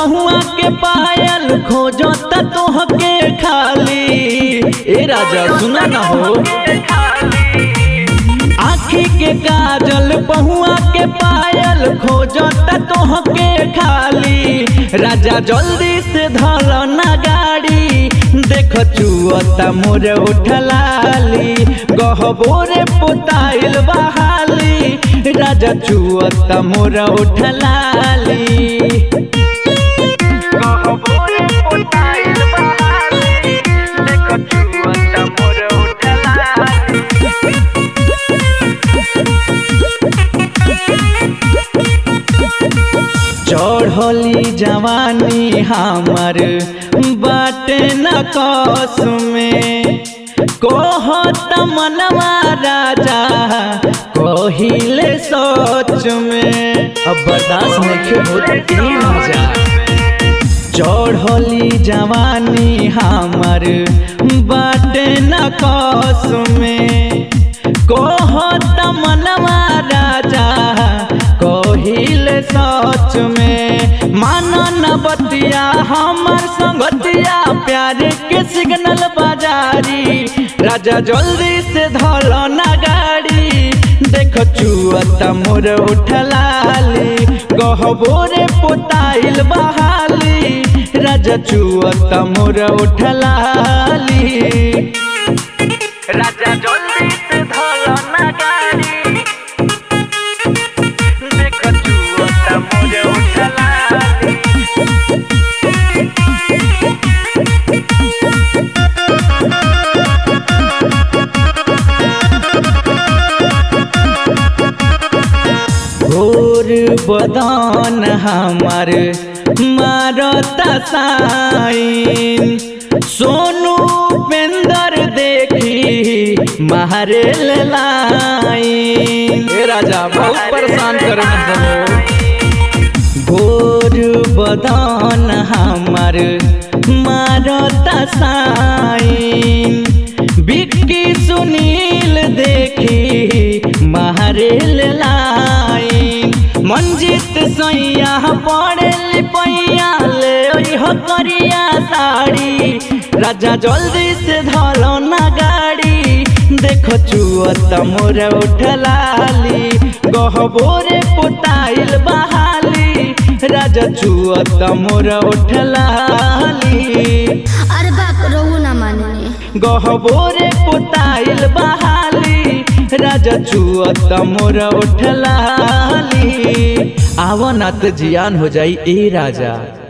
पहुआ के पायल खोजत तोहके खाली ए राजा सुना न हो आखी के काजल पहुआ के पायल खोजत तोहके खाली राजा जल्दी से धल ना गाड़ी देख चुअता मोर उठलाली गहबोरे पोताइल बहाली राजा चुअता मोर उठलाली गहबोरे पोताइल बहाली देख चुअता मोर उठलाली चढ़ली जवानी हमर बाटे न कस में कहत मनवा राजा कहिले सोच में अब बर्दाश्त नहीं होत ई राजा चढ़ली जवानी हमर बाटे न कस में कहत मनवा राजा कहिल सच में मानन बतिया हमर संगतिया प्यार के सिग्नल बाजारी राजा जल्दी से धल ना गाड़ी देख चुअत मोर उठलाली गहबोरे पोताइल बहाली राजा चुअत मोर उठलाली राजा जल्दी से धल ना गाड़ी देख चुअत मोर उठलाली घोर बदन हमार मारता साइन सोनू पेंदर देखी मारे लाइन ए राजा बहुत परेशान करे घोर बदन हमार मारता साइन बिक्की सुनील देखी मारेल लाइन मंजित सैया पड़ेल पैया ले ओह करिया साड़ी राजा जल्दी से धलो ना गाड़ी देखो चुअत मोर उठलाली गहबोरे पोताइल बहाली राजा चुअत मोर उठलाली अरे बाप रहुआ ना माने गहबोरे पोताइल बहाली राजा चुअत मोर उठलाली आवनत जियान हो जाई ए राजा